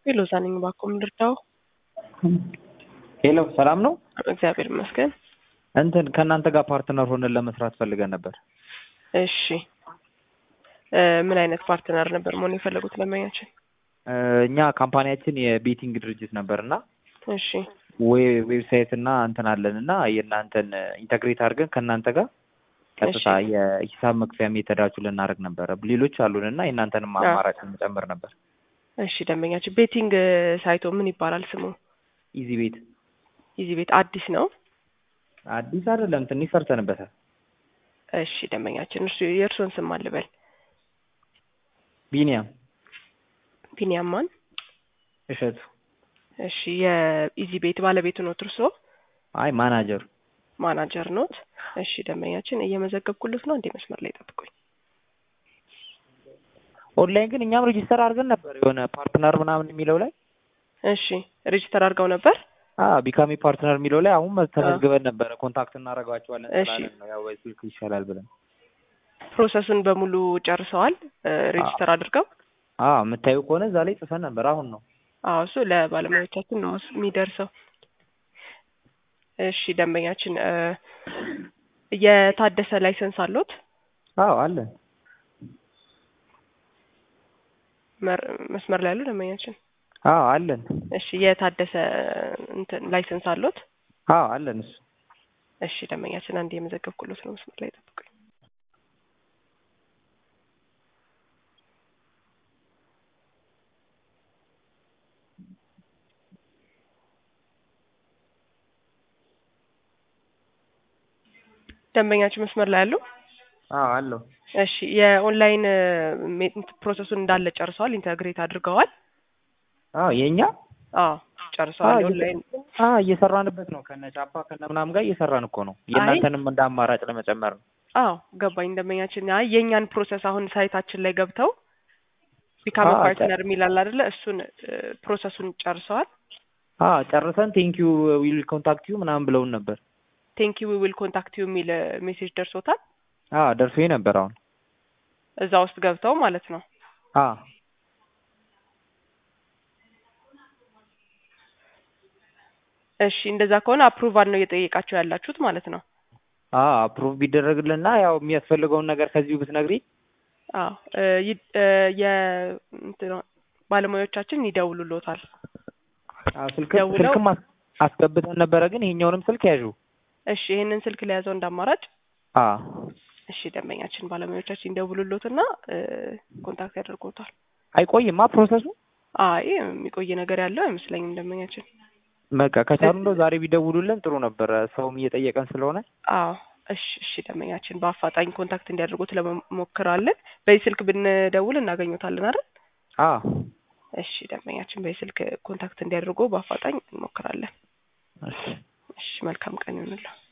ሄሎ ዛነኝ ባኮ ምንድርዳው ሄሎ ሰላም ነው። እግዚአብሔር ይመስገን። እንትን ከእናንተ ጋር ፓርትነር ሆነን ለመስራት ፈልገን ነበር። እሺ እ ምን አይነት ፓርትነር ነበር መሆን የፈለጉት ደንበኛችን? እ እኛ ካምፓኒያችን የቤቲንግ ድርጅት ነበር እና እሺ ዌብሳይት እና እንትን አለን እና የእናንተን ኢንተግሬት አድርገን ከእናንተ ጋር ቀጥታ እሺ። የሂሳብ መክፈያ ሜተዳችሁ ልናደርግ ነበረ። ሌሎች አሉን እና የእናንተንም አዎ። አማራጭ እንጨምር ነበር። እሺ ደንበኛችን ቤቲንግ ሳይቶ ምን ይባላል ስሙ? ኢዚ ቤት ኢዚ ቤት አዲስ ነው። አዲስ አይደለም፣ ትንሽ ሰርተንበታል። እሺ ደንበኛችን እርሱ የእርሶን ስም አልበል። ቢኒያም ቢኒያም ማን? እሸቱ። እሺ የኢዚ ቤት ባለቤቱ ኖት እርሶ? አይ ማናጀሩ ማናጀር ኖት? እሺ ደንበኛችን እየመዘገብኩለት ነው። እንዴ መስመር ላይ ጠብቁኝ። ኦንላይን ግን እኛም ሬጂስተር አድርገን ነበር የሆነ ፓርትነር ምናምን የሚለው ላይ እሺ ሬጅስተር አድርገው ነበር። ቢካሚ ፓርትነር የሚለው ላይ አሁን ተመዝግበን ነበረ። ኮንታክት እናደርጋቸዋለን እሺ። ስላለን ነው ያው በስልክ ይሻላል ብለን። ፕሮሰሱን በሙሉ ጨርሰዋል ሬጅስተር አድርገው? አዎ የምታዩ ከሆነ እዛ ላይ ጽፈን ነበር። አሁን ነው አዎ እሱ ለባለሙያዎቻችን ነው እሱ የሚደርሰው። እሺ ደንበኛችን እ የታደሰ ላይሰንስ አሎት? አዎ አለን። መር- መስመር ላይ ያሉ ደንበኛችን አዎ አለን። እሺ የታደሰ እንትን ላይሰንስ አሎት? አዎ አለን እሱ እሺ ደንበኛችን አንድ የመዘገብኩሎት ነው። መስመር ላይ ጠብቁኝ። ደንበኛችን መስመር ላይ ያሉ? አዎ አለው። እሺ የኦንላይን እ ሜ- ፕሮሰሱን እንዳለ ጨርሰዋል፣ ኢንተግሬት አድርገዋል? አዎ የእኛ አዎ ጨርሰዋል። አዎ የኦንላይን አዎ እየሰራንበት ነው። ከነ ቻፓ ከነ ምናምን ጋር እየሰራን እኮ ነው። የእናንተንም እንደ አማራጭ ለመጨመር ነው። አዎ ገባኝ። ደንበኛችን አይ የእኛን ፕሮሰስ አሁን ሳይታችን ላይ ገብተው ቢካም አዎ፣ ፓርትነር የሚላል አይደለ? እሱን እ ፕሮሰሱን ጨርሰዋል። አዎ ጨርሰን ቴንኪዩ ዊል ኮንታክት ዩ ምናምን ብለውን ነበር። ቴንክ ዩ ዊል ኮንታክት ዩ የሚል ሜሴጅ ደርሶታል። አዎ ደርሶ ነበር አሁን። እዛ ውስጥ ገብተው ማለት ነው። አዎ እሺ እንደዛ ከሆነ አፕሩቫል ነው እየጠየቃቸው ያላችሁት ማለት ነው። አዎ አፕሩቭ ቢደረግልና ያው የሚያስፈልገውን ነገር ከዚሁ ብትነግሪ አዎ እ ይ- እ የ እንትን ባለሙያዎቻችን ይደውሉሎታል። አዎ ስልክ ደውለው- ስልክም አስ- አስገብተን ነበረ፣ ግን ይሄኛውንም ስልክ ያዡ። እሺ ይህንን ስልክ ለያዘው እንዳማራጭ አዎ እሺ ደንበኛችን ባለሙያዎቻችን ይደውሉሎትና እ ኮንታክት ያደርጎታል። አይቆይማ ፕሮሰሱ። አይ የሚቆይ ነገር ያለው አይመስለኝም ደንበኛችን። በቃ ከቻሉ እንደው ዛሬ ቢደውሉልን ጥሩ ነበረ፣ ሰውም እየጠየቀን ስለሆነ። አዎ እሺ እሺ ደንበኛችን በአፋጣኝ ኮንታክት እንዲያደርጉት ለመሞክራለን። በዚህ ስልክ ብንደውል እናገኙታለን አይደል? አዎ እሺ ደንበኛችን በዚህ ስልክ ኮንታክት እንዲያደርጉ በአፋጣኝ እንሞክራለን። እሺ እሺ መልካም ቀን ይሁንልዎ።